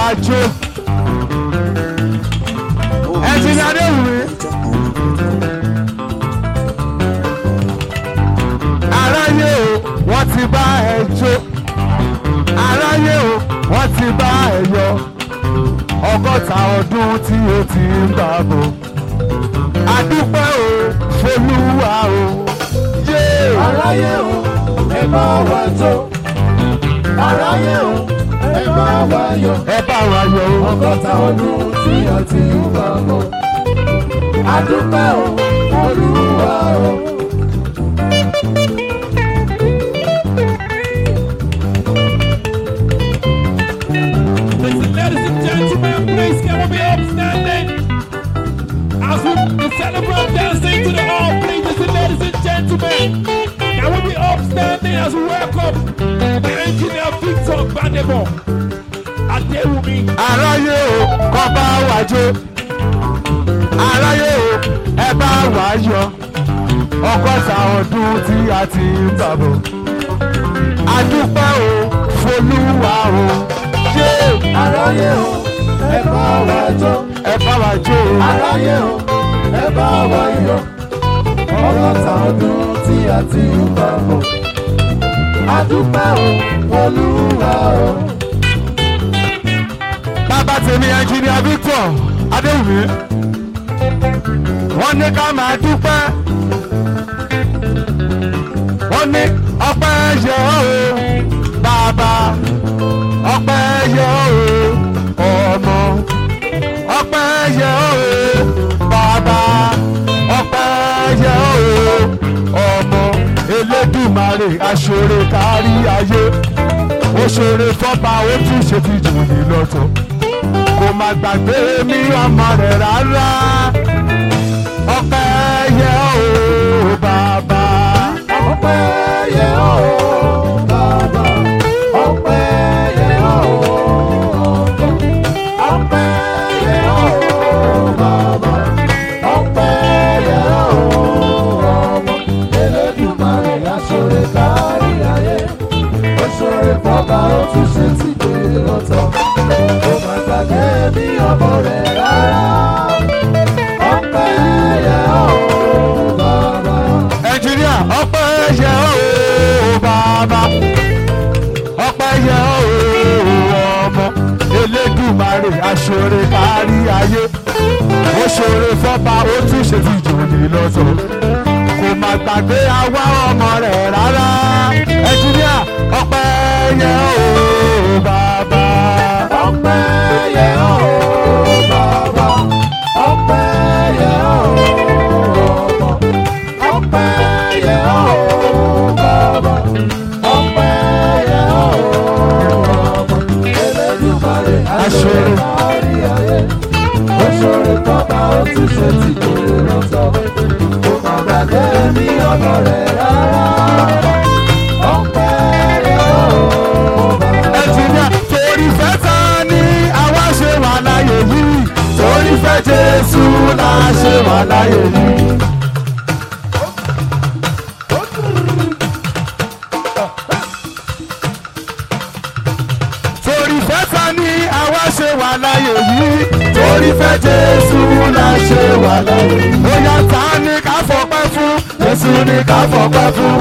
wa jó ẹ̀sìn adéwùmí. aráyé o wọ́n ti bá ẹ jó aráyé o wọ́n ti bá ẹ yọ ọgọ́ta ọdún tí o ti ń bá bọ̀ adúpẹ́ o folúwa o yé aráyé o ẹ bá wa jó aráyé o ẹ bá wa yọ̀ ẹ bá wa yọ o ọgọ́ta ọdún tí a ti ń bá bọ̀ adúpẹ́ o olúwa o. Listen, ladies and gentlemen, please can we be upstanding? As we celebrate dancing to the all, please, listen, ladies and gentlemen, can we be upstanding as we welcome the engineer Victor Gbadebo Adewumi. aráyé o kọ́ bá wa jó aráyé o ẹ bá wa yọ ọgọ́ta ọdún tí a ti ń bá bọ̀ adúpẹ́ o folúwa o yé aráyé o ẹ bá wa jó ẹ bá wa jó o. aráyé o ẹ bá wa yọ̀ ọgọ́ta ọdún tí a ti ń bá bọ̀ adúpẹ́ o olúwa o. bàbá tèmi ẹnjìnìà Victor Adéwùmí wọ́n ní ká máa dúpẹ́ wọ́n ní ọpẹ́ yẹ ọ́ o bàbá ọpẹ́ yẹ ọ́ o ọmọ ọpẹ́ yẹ ọ́ o bàbá ọpẹ́ yẹ ọ́ o ọmọ Elédùmarè aṣọre kárí ayé ó ṣoore fọ́ba ó tún ṣe ti jù ní lọ́tọ̀ kò má gbàgbé mi ọmọ rẹ̀ rárá ọpẹ́ yẹ ọ́ o bàbá ọpẹ́ yẹ ọ́ bàbá ọpẹ́ yẹ ọ́ ọkọ ọpẹ́ yẹ ọ́ bàbá ọpẹ́ yẹ ọ́ ọmọ Elédùmarè aṣọre kárí ayé ó ṣọre fọba ó tún ṣe ti dé lọ́tọ̀ kò má gbàgbé bí ọmọ rẹ̀ rárá ọpẹ́ yẹ ọ́ bàbá. ẹnjìníà ọpẹ́ yẹ ọ́ o bàbá ọpẹ́ yẹ ọ́ o ọmọ Elédùmarè aṣọre kárí ayé ó ṣoore fọ́ba ó tún ṣe ti jù ní lọ́tọ̀ kò má gbàgbé àwa ọmọ rẹ̀ rárá ẹnjìníà ọpẹ́ yẹ ọ́ o bàbá ọpẹ́ yẹ ọ́ bàbá ọpẹ́ yẹ ọ́ ọmọ ọpẹ́ yẹ ọ́ bàbá ọpẹ́ yẹ ọ́ ọmọ Elédùmarè aṣọre kárí ayé oṣoore tọ́ba ó tún ṣe ti kéré lọ́tọ̀ kò má gbàgbé mi ọmọ rẹ̀ rárá ọpẹ́ yẹ ọ́ bàbá. ẹnjìníà torí fẹ́ ta ni àwa ṣe wà láyé yìí torí fẹ́ Jésù la ṣe wà láyé yìí. torí fẹ́ ta ni àwa ṣe wà láyé yìí torí fẹ́ Jésù la ṣe wà láyé yìí. ó yá ta ni ká fọpẹ́ fún Jésù ni ká fọpẹ́ fún.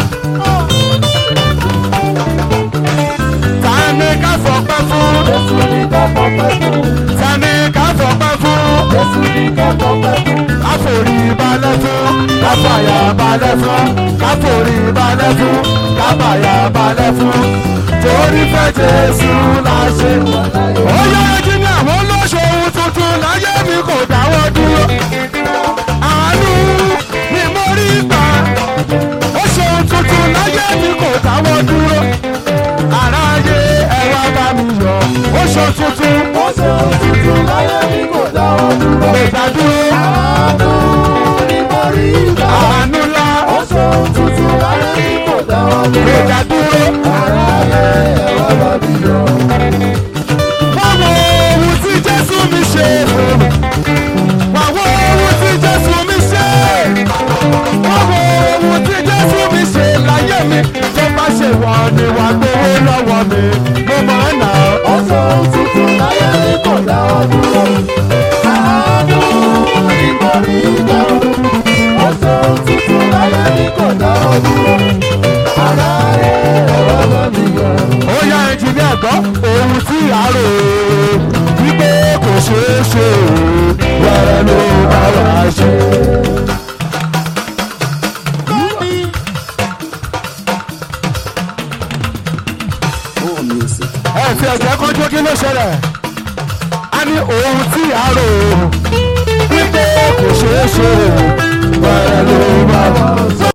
ta ni ká fọpẹ́ fún. Jésù ní ká fọpẹ́ fún. ta ni ká fọpẹ́ fún. Jésù ní ká fọpẹ́ fún. káforí balẹ̀ fún káfàyà balẹ̀ fún káforí balẹ̀ fún káfàyà balẹ̀ fún torí fẹ́ Jésù la ṣe. ó yẹ kí ni àwọn olóṣòwò tuntun láyé mi kò dáwọ́ dúró. àánú ni mo rí gbà ó ṣòwò tuntun láyé mi kò dáwọ́ dúró. aráyé ẹ wá bá mi yọ̀ ó ṣòwò tuntun Ó ṣe òtútù láyé mi kò dáwọ́ dúró. kò dádúró. Àánú ni mo rí gbà. àánú ńlá Ó ṣe òtútù láyé mi kò dáwọ́ kò dúró. dádúró. Aráyé ẹ wá bá mi yọ̀. Báwo ohun tí Jésù mi ṣe fún mi? Báwo ohun tí Jésù mi ṣe? Báwo ohun tí Jésù mi ṣe láyé mi? Tó bá ṣe wọ́n ni wà gbowó lọ́wọ́ mi, mo máa ń nà Ó ṣe òtútù láyé dúró. Ara ẹ̀ ẹ̀rọ bá mi yọ. ó yá ẹnjìnìá gbọ́ ohun tí a rò ó wípé kò ṣeé ṣe o wẹ́rẹ́ ló bá wà ṣe. ẹ fi ẹ̀jẹ̀ kọjú kí ló ṣẹlẹ̀ a ní ohun tí a rò ó wípé kò ṣeé ṣe o wẹ́rẹ́ ló bá wà ṣe.